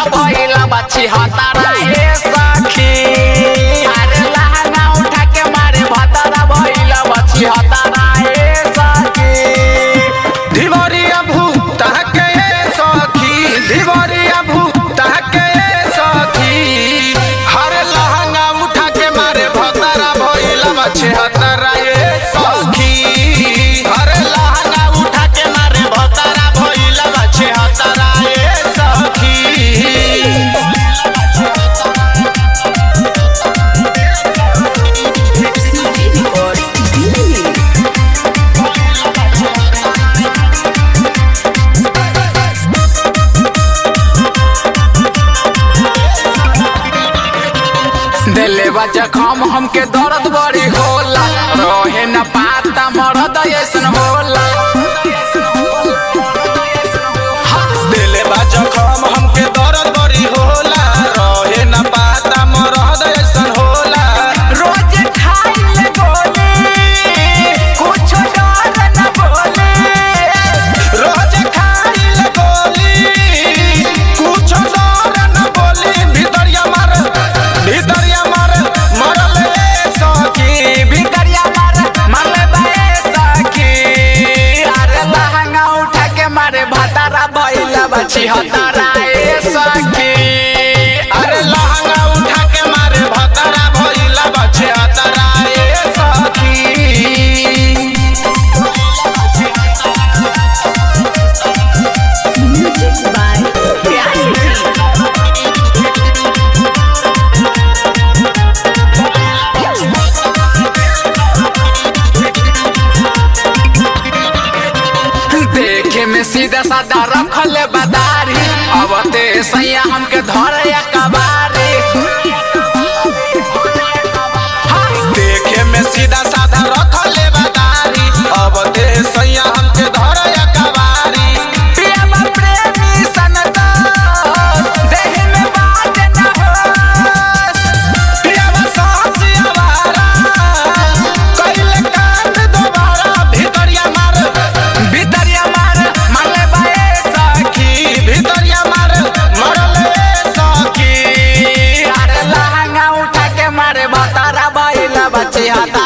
भतारा भइला बच्ची हतारा हे सखी अरे लहंगा उठा के मारे भतारा भइला बच्ची हतारा हे सखी धिवरिया भूत के सखी धिवरिया भूत के सखी हर लहंगा उठा के मारे भतरा भइला बच्चे हतरा ये सखी हर लहंगा उठा के मारे भतरा भइला बच्चे हतरा ये सखी दिले बा जखम हमके दर्द बड़ी होला रहे न पाता मरद ऐसन होला दिले बा जखम हमके दर्द बड़ी होला रहे न पाता मरद ऐसन होला रोज खाइले गोली कुछ डर न बोले रोज खाइल गोली कुछ डर न बोली भितरिया मार भितरिया मार मरल सखी भितरिया मार मारले बाए सखी अरे लहंगा उठा के मारे भतारा बैला बची हतारा ए सखी अरे लहंगा उठा के मारे भतरा भइला बचे हतरा ए सखी देखे में सीधा साधा रखले बदारी अब ते सैया हमके धरे कबारी देखे में सीधा साधा रखले बदारी अब ते सैया हमके धरया कवारी पिया प्रेमी सनता देह में बात न हो पियावा साहसी आवारा कइले कांड दोबारा भितरिया मार भितरिया मार मारले बाए सखी भितरिया मार मरले सखी अरे लहंगा उठा के मारे भतारा बैला बच्चे हाथा